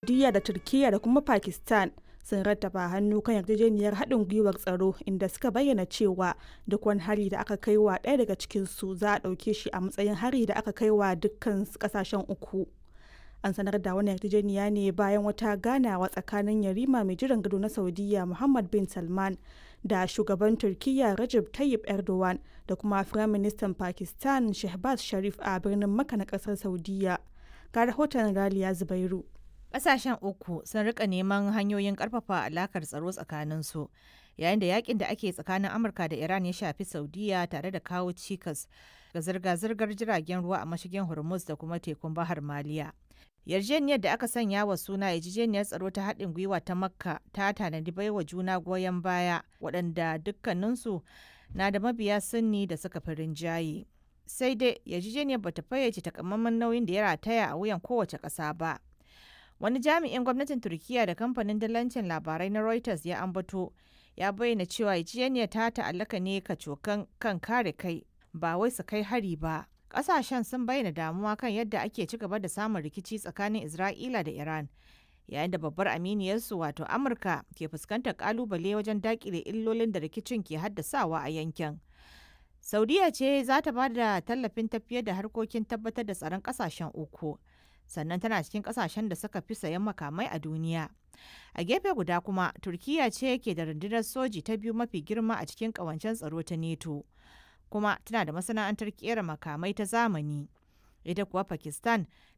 Saudiya da Turkiyya da kuma Pakistan sun rattaba hannu kan yarjejeniyar haɗin gwiwar tsaro inda suka bayyana cewa duk wani hari da aka kai wa ɗaya daga cikinsu za a ɗauke shi a matsayin hari da aka kai wa dukkan ƙasashen uku. An sanar da wani yarjejeniya ne bayan wata ganawa tsakanin yarima mai jiran gado na Saudiya Muhammad bin Salman da shugaban Turkiyya Recep Tayyip Erdogan da kuma Firaministan Pakistan Shehbaz Sharif a birnin Makka na ƙasar Saudiya. Ga rahoton Raliya Zubairu. Ƙasashen uku sun rika neman hanyoyin ƙarfafa alakar tsaro tsakaninsu yayin da yakin da ake tsakanin Amurka da Iran ya shafi Saudiya tare da kawo cikas ga zirga-zirgar jiragen ruwa a mashigin Hormuz da kuma tekun Bahar Maliya. Yarjejeniyar da aka sanya wa suna yarjejeniyar tsaro ta haɗin gwiwa ta Makka ta tanadi baiwa juna goyon baya waɗanda dukkaninsu na da mabiya sunni da suka fi rinjaye. Sai dai yarjejeniyar bata fayyace takamaiman nauyin da ya rataya a wuyan kowace ƙasa ba. Wani jami'in gwamnatin Turkiyya da kamfanin dalancin labarai na Reuters ya ambato ya bayyana cewa yarjejeniyar ta ta'allaka ne kacokan kan kare kai ba wai su kai hari ba. Ƙasashen sun bayyana damuwa kan yadda ake ci gaba da samun rikici tsakanin Isra'ila da Iran, yayin da babbar aminiyarsu wato Amurka ke fuskantar ƙalubale wajen daƙile illolin da rikicin ke haddasawa a yankin. Saudiya ce za ta ba da tallafin tafiyar da harkokin tabbatar da tsaron ƙasashen uku. sannan tana cikin kasashen da suka fi sayan makamai a duniya. A gefe guda kuma, Turkiyya ce ke da rundunar soji ta biyu mafi girma a cikin ƙawancen tsaro ta NATO, kuma tana da masana'antar kera makamai ta zamani. Ita kuwa Pakistan